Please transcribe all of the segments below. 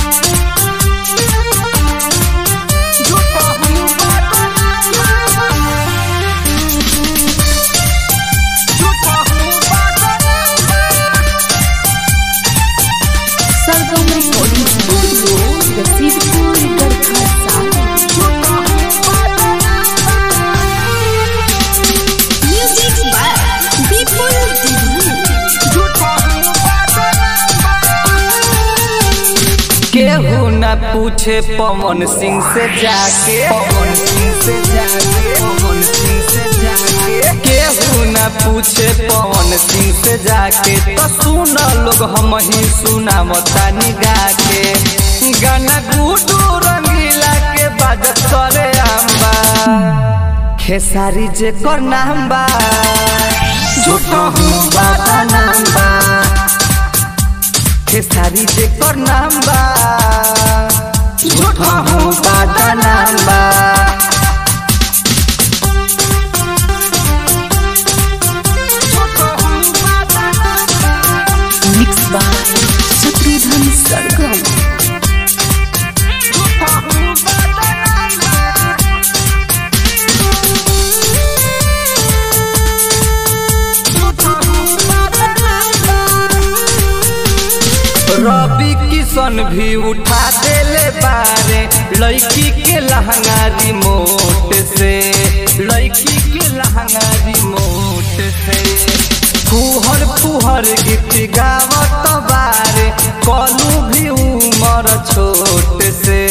Sargam recording studio Rasidpur Garhkha music by Vipul केहू न पूछे पवन सिंह से जाके पवन सिंह से जाके पवन सिंह से जाके केहू न पूछे पवन सिंह से जाके तो सुन लोग हम ही सुनावता निगा के गाना गुडू रंगीला के बाजत करे आंबा खेसारी जे कर नाम बा झूठो हूँ बाबा नाम बा खेसारी जे कर नाम बा झूठा हूँ बादा नाम बा मिक्स बाय शत्रुघ्न सरगम रवि किशन भी उठा देले बारे लड़की के लहंगा रिमोट से लड़की के लहंगा रिमोट से फुहर फुहर गीत गावत बारे कलू भी उमर छोट से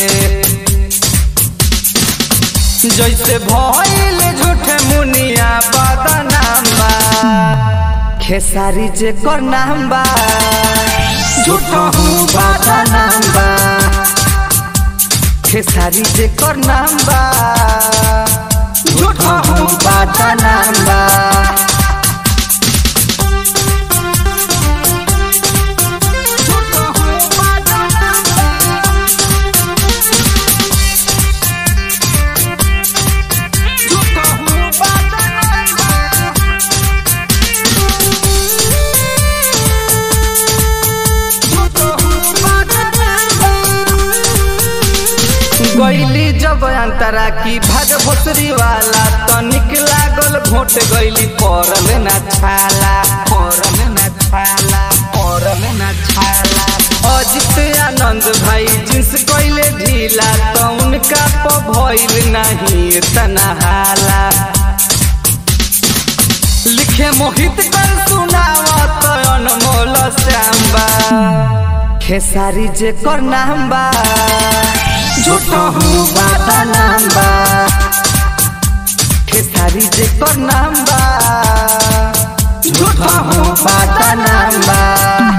जैसे भइल झूठे मुनिया बदनाम बा खेसारी जे कर नाम बा झूठो हूँ बदनाम बा खेसारी जे कर नाम बा झूठो हूँ बदनाम बा झूठो हूँ बदनाम बा झूठो हूँ बदनाम बा गईली जब अंतरा की भाग भोसरी वाला तनिक लागल भोट गईली पड़ल ना छाला पड़ल ना छाला पड़ल ना छाला अजित आनंद भाई जिन्स कइले ढीला तो उनका प भइल नहीं तना हाला लिखे मोहित कर सुनावत अनमोल श्याम्बा खेसारी जे कर नाम बा झूठो हूँ बाबा नाम बा खेसारी जे कर नाम बा झूठो हूँ बाबा नाम बा